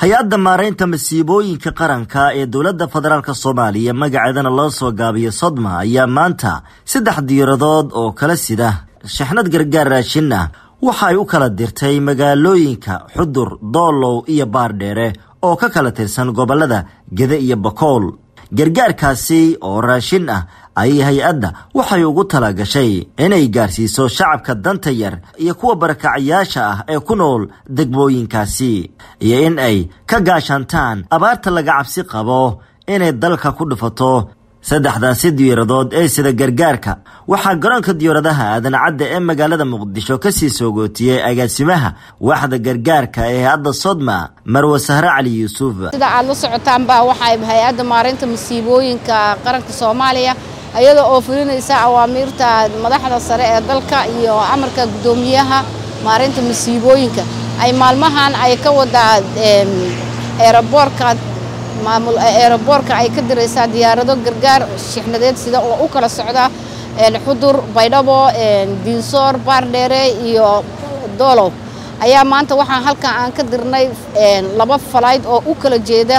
hay-adda maaraynta masiibooyinka qaranka ee dowladda federaalk soomaaliya magaceedana loo soo gaabiyo sodma ayaa maanta saddex diiradood oo kala sida shixnad gargaar raashin ah waxa ay u kala dirtay magaalooyinka xudur doolow iyo baardheere oo ka kala tirsan gobollada gede iyo bakool gargaarkaasi oo raashin ah ayay hay-adda waxay ugu tala gashay inay gaarsiiso shacabka danta yar iyo kuwa barakacayaasha ah ee ku nool degmooyinkaasi iyo in ay ka gaashaantaan abaarta laga cabsi qabo inay dalka ku dhufato saddexdaasi diyaaradood ee sida gargaarka waxaa garoonka diyaaradaha aadan cadda ee magaalada muqdisho kasii soogootiyey agaasimaha waaxda gargaarka ee hay-adda sodma marwe sahre cali yuusuf sida aad la socotaanba waxay hay-adda maareynta masiibooyinka qaranka soomaaliya iyada oo fulinaysa awaamiirta madaxda sare ee dalka iyo amarka guddoomiyaha maareynta masiibooyinka ay maalmahan ay ka wadaa eeraboorka maamul eeraboorka ay ka diraysaa diyaarado gargaar shixnadeed sida oo u kala socda xudur baydhabo diinsoor baardheere iyo doolow ayaa maanta waxaan halkan aan ka dirnay laba falayd oo u kala jeeda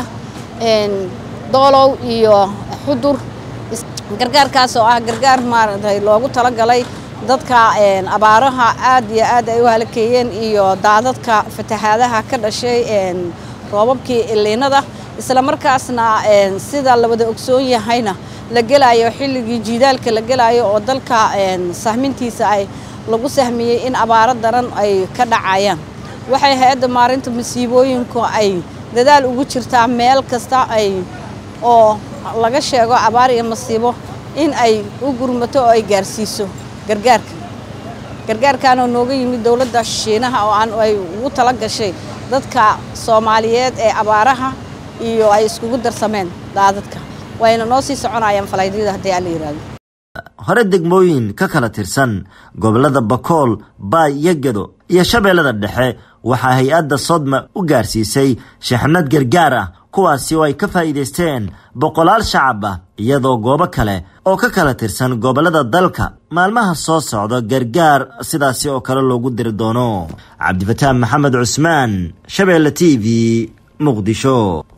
doolow iyo xudur gargaarkaas oo ah gargaar maaragtay loogu talagalay dadka abaaraha aad iyo aad ay u halakeeyeen iyo daadadka fatahaadaha ka dhashay roobabkii iliinada isla markaasna sida la wada ogsoon yahayna la gelaayo xilligii jiidaalka la gelaayo oo dalka sahmintiisa ay lagu sahmiyey in abaaro daran ay ka dhacayaan waxay hay-adda maarinta masiibooyinku ay dadaal ugu jirtaa meel kasta ay oo laga sheego abaar iyo masiibo in ay u gurmato oo ay gaarsiiso gargaarka gargaarkaanoo nooga yimid dowladda shiinaha oo aan ay ugu tala gashay dadka soomaaliyeed ee abaaraha iyo ay iskugu darsameen daadadka wayna noo sii soconayaan falaydyada haddii aan la yidhaahdo hore degmooyin ka kala tirsan gobollada bakool baay iyo gedo iyo shabeellada dhexe waxaa hay-adda sodma u gaarsiisay shixnad gargaar ah kuwaasi oo ay ka faa'iidaysteen boqolaal shacab ah iyadoo goobo kale oo ka kala tirsan gobollada dalka maalmaha soo socda gargaar sidaasi oo kale loogu diri doono cabdifataan maxamed cusmaan shabeelle t v muqdisho